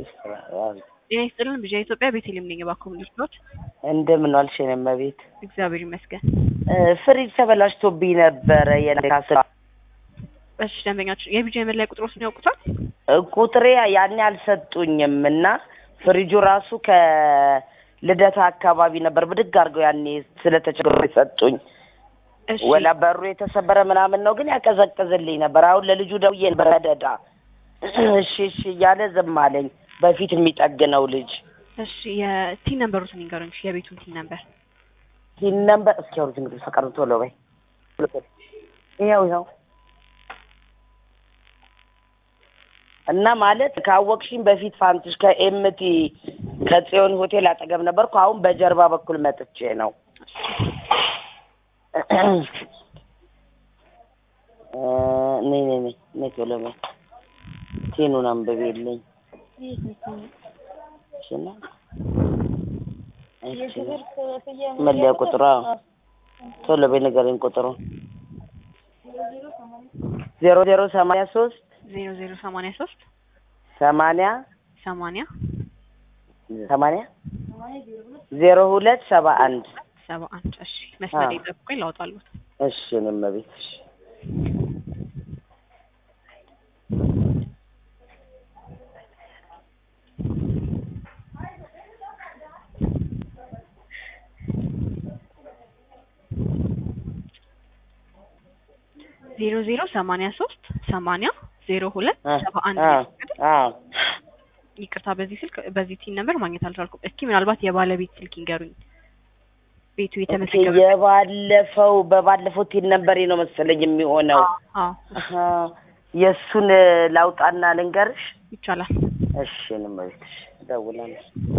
ጤና ይስጥልን ብዣ ኢትዮጵያ ቤተልሔም ነኝ። እባክዎ ምን ልርዳዎት? እንደምን ዋልሽ የኔ እመቤት? እግዚአብሔር ይመስገን። ፍሪጅ ተበላሽቶብኝ ነበረ የነካስ እሺ ደንበኛችን የቢጃ የመለያ ቁጥሮችን ያውቁታል? ቁጥሬ ያኔ አልሰጡኝም እና ፍሪጁ ራሱ ከልደታ አካባቢ ነበር ብድግ አድርገው ያኔ ስለተቸገሩ የሰጡኝ። እሺ ወላ በሩ የተሰበረ ምናምን ነው ግን ያቀዘቅዝልኝ ነበር። አሁን ለልጁ ደውዬ በረደዳ እሺ እሺ እያለ ዝም አለኝ። በፊት የሚጠግነው ልጅ እሺ የቲን ነምበሩትን ይንገሩኝ። እሺ የቤቱን ቲን ነምበር ሲል ነበር። እስኪ አውሩት እንግዲህ ፈቀዱ ቶሎ በይ። ይኸው ይኸው እና ማለት ካወቅሽኝ በፊት ፋንትሽ ከኤምቲ ከጽዮን ሆቴል አጠገብ ነበርኩ። አሁን በጀርባ በኩል መጥቼ ነው። ነይ ነይ ነይ ነይ ቶሎ በይ። ቲኑን አንብቤልኝ እሺና እሺ መለያ ቁጥሯ ቶሎ በይ ንገረኝ ቁጥሩን ዜሮ ዜሮ ሰማንያ ሶስት ዜሮ ዜሮ ሰማንያ ሶስት ሰማንያ ሰማንያ ሰማንያ ዜሮ ሁለት ሰባ አንድ ሰባ አንድ እሺ መስመር ላይ ጠብቁኝ ላውጣሉት እሺ እኔም እቤት እሺ ዜሮ ዜሮ ሰማንያ ሶስት ሰማንያ ዜሮ ሁለት ሰባ አንድ አዎ ይቅርታ በዚህ ስልክ በዚህ ቲን ነምበር ማግኘት አልቻልኩም። እስኪ ምናልባት የባለቤት ስልክ ይንገሩኝ። ቤቱ የተመዘገበ የባለፈው በባለፈው ቲን ነበር ነው መሰለኝ የሚሆነው። አዎ አሀ፣ የእሱን ላውጣና ልንገርሽ። ይቻላል። እሺ እኔም እቤት እሺ እደውላለሁ።